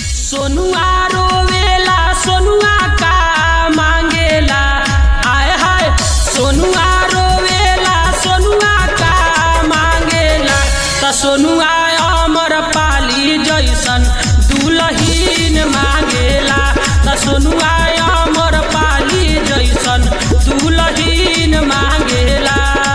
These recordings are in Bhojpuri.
सोनुआ रोवेला सोनुआ का मांगेला आय हाय सोनुआ रोवेला सोनुआ का मांगेला त सोनुआ अमर पाली जैसन दुलहीन मांगेला त सोनुआ अमर पाली जैसन दुलहीन मांगेला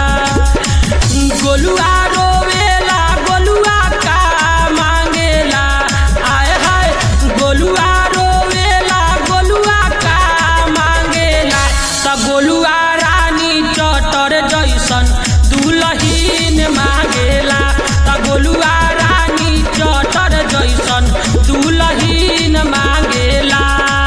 गोलुआ रोवेला गोलुआ का मांगेला आय हाय गोलुआ रोवेला गोलुआ का मांगेला त गोलुआ रानी चटर जैसन दुलहीन मांगेला त गोलुआ रानी चटर जैसन दुलहीन मांगेला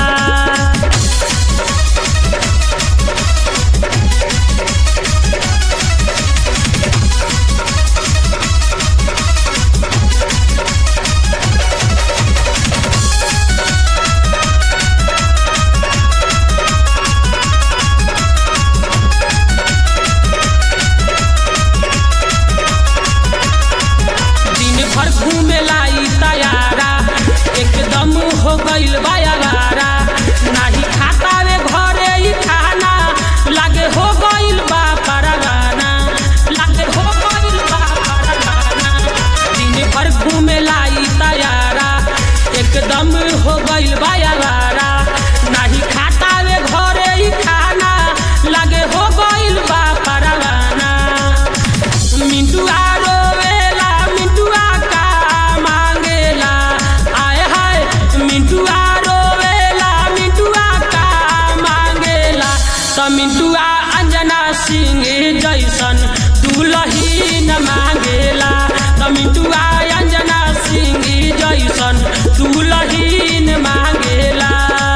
दिन भर घूमे लाई तैयारा एकदम हो गइल बायारा नाही खाता वे घरे ही खाना लागे हो गइल बा परवाना लागे हो गइल बा परवाना दिन भर घूमे लाई तैयारा एकदम हो गइल बायारा नाही खाता वे घरे ही खाना लागे हो गइल बा परवाना मिंटुआ रोवेला मिंटुआ का मांगेला आय हाय मिंटुआ रोवेला मिंटुआ का मांगेला त मिंटुआ अंजना सिंह जैसन दुलहीन मांगेला त मिंटुआ अंजना सिंह जैसन दुलहीन मांगेला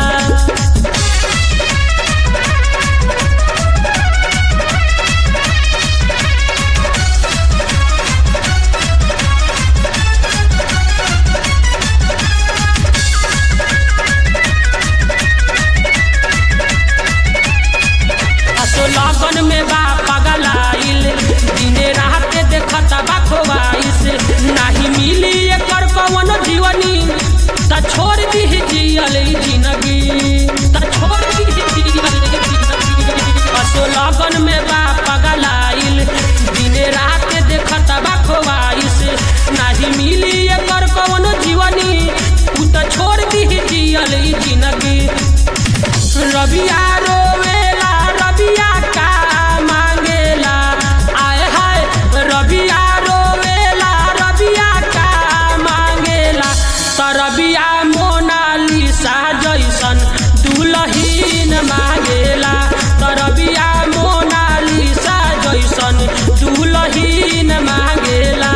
असो लगन में बा पगलाइल दिने रात देखत बा खोवाइस नाही मिली एकर कवन जीवनी त छोड़ दी जियल ई जिंदगी त छोड़ दी जियल ई जिंदगी असो लगन में बा पगलाइल दिने रात देखत बा खोवाइस नाही मिली एकर कवन जीवनी उ त छोड़ दी जियल ई जिंदगी रबिया रोवेला रबिया का मांगेला आय हाय रबिया रोवेला रबिया का मांगेला त रबिया मोनालिसा जैसन दुलहीन मांगेला त रबिया मोनालिसा जैसन दुलहीन मांगेला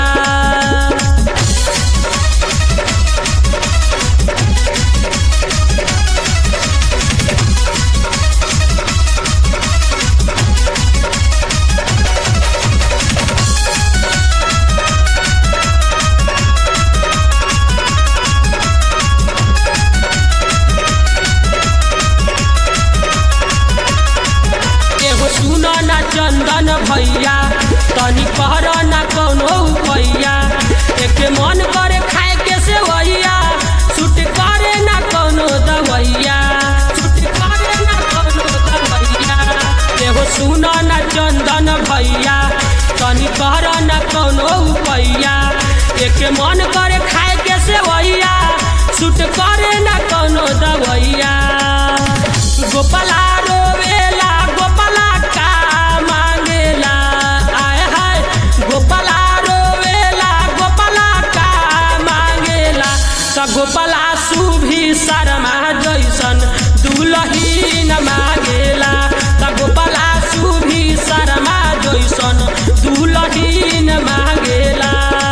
एगो सुन ना चंदन भैया तनी कहर ना कौनो भैया एके मन करे खाए के से वैया छूट करे ना कौनो दवैया छूट करे ना कौनो दवैया एगो सुन ना चंदन भैया तनी कहर ना कौनो भैया एके मन करे खाए के से वैया छूट करे ना कौनो दवैया गोपाला रोवेला गोपाला का मांगेला आय हाय गोपाला रोवेला गोपाला का मांगेला त गोपाला सुभी शर्मा जैसन दुलहीन मांगेला त गोपाला सुभी शर्मा जैसन दुलहीन मांगेला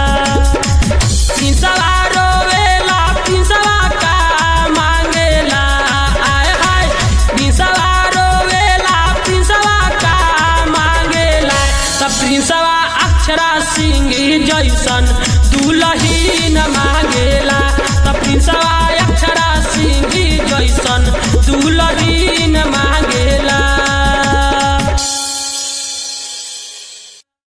पिंसवा रोवेला पिंसवा का मांगेला आय हाय पिंसवा रोवेला पिंसवा का मांगेला त प्रिंसवा अक्षरा सिंह जैसन दुलहीन मांगेला त प्रिंसवा अक्षरा सिंह जैसन दुलहीन मांगे